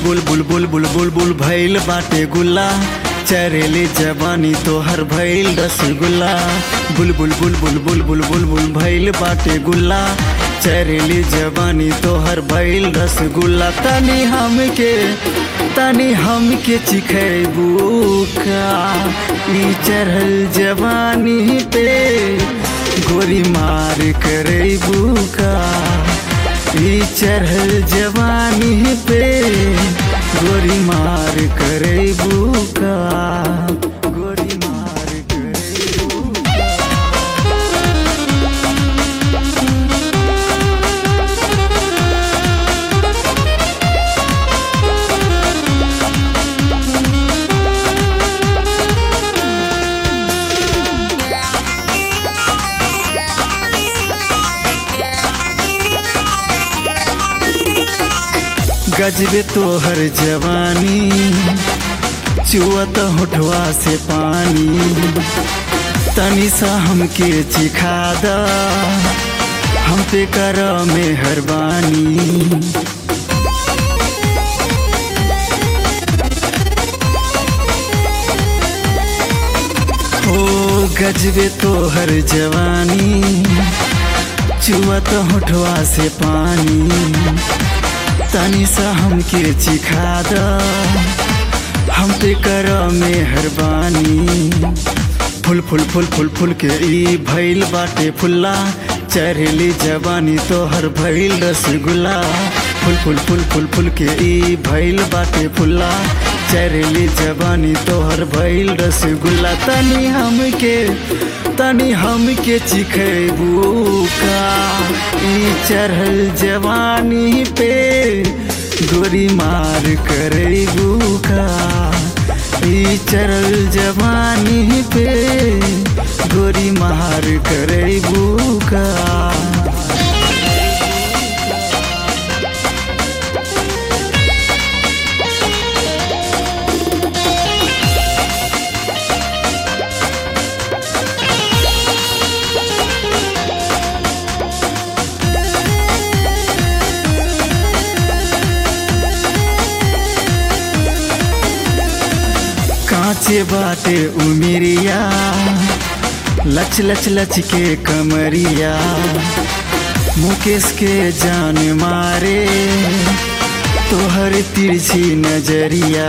बुल बुल बुल बुल बुल बुल भैल बाटे गुल्ला चरेली जवानी तोहर भैल रसगुल्ला बुल बुल बुल बुल बुल बुल बुल बुल भैल बाटे गुल्ला चरेली जवानी तोहर भैल रसगुल्ला तनी हमके तनी हमके चिखेबू का ई चढ़ल जवानी पे गोरी मार करेबू का ई चढ़ल जवानी पे गोरी मार करेबू का गोरी मार करेबू गजबे तोहर जवानी चुअत होठवा से पानी तनी सा हमके चिखा द हम पे कर मेहरबानी ओ गजबे तोहर जवानी चुअत होठवा से पानी तनी सा हमके चिखा द हम पे कर मेहरबानी फुल फुल फुल फुल फुल के ई भैल बाटे फुल्ला चढ़ेली जवानी तोहर भैल रसगुल्ला फुल फुल फुल फुल फुल के ई भैल बाटे फुल्ला चढ़ेली जवानी तोहर भैल रसगुल्ला तनी हमके तनी हमके चिखेबू का ई चढ़ल जवानी पे गोरी मार करेबू का ई चढ़ल जवानी पे गोरी मार करेबू का कांचे बाटे उमिरिया लच लच लच के कमरिया मुकेश के जान मारे तोहर तिरछी नजरिया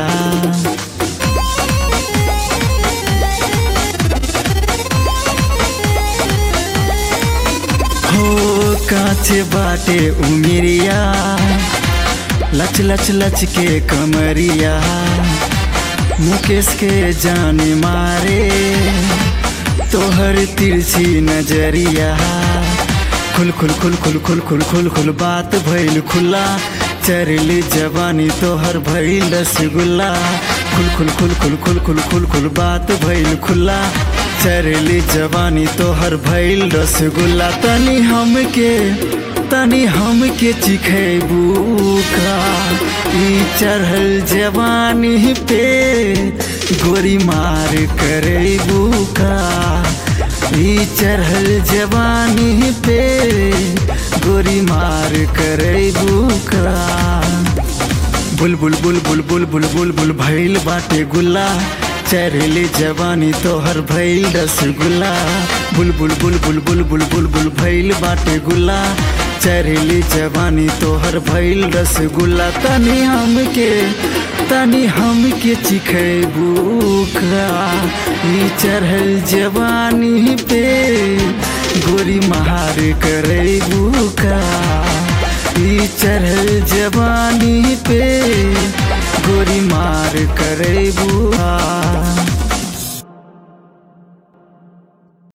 हो कांचे बाटे उमिरिया लच लच लच के कमरिया मुकेश के जान मारे तोहर तिरछी नजरिया खुल खुल खुल खुल खुल खुल खुल खुल बात भइल खुला चरली जवानी तोहर भइल रसगुल्ला खुल खुल खुल खुल खुल खुल खुल खुल बात भइल खुला चरली जवानी तोहर भइल रसगुल्ला तनी हमके तनी हमके चिखेबू का ई चढ़ल जवानी पे गोरी मार करेबू का ई चढ़ल जवानी पे गोरी मार करेबू का बुल बुल बुल बुल बुल बुल बुल बुल भैल बाटे गुल्ला चढ़ले जवानी तोहर भैल रसगुल्ला बुल बुल बुल बुल बुल बुल बुल बुल भैल बाटे गुल्ला चढ़ली जवानी तोहर भैल रसगुल्ला तनी हमके तनी हमके चिखेबू का ई चढ़ल जवानी पे गोरी महार करेबू का ई चढ़ल जवानी पे गोरी मार करेबू का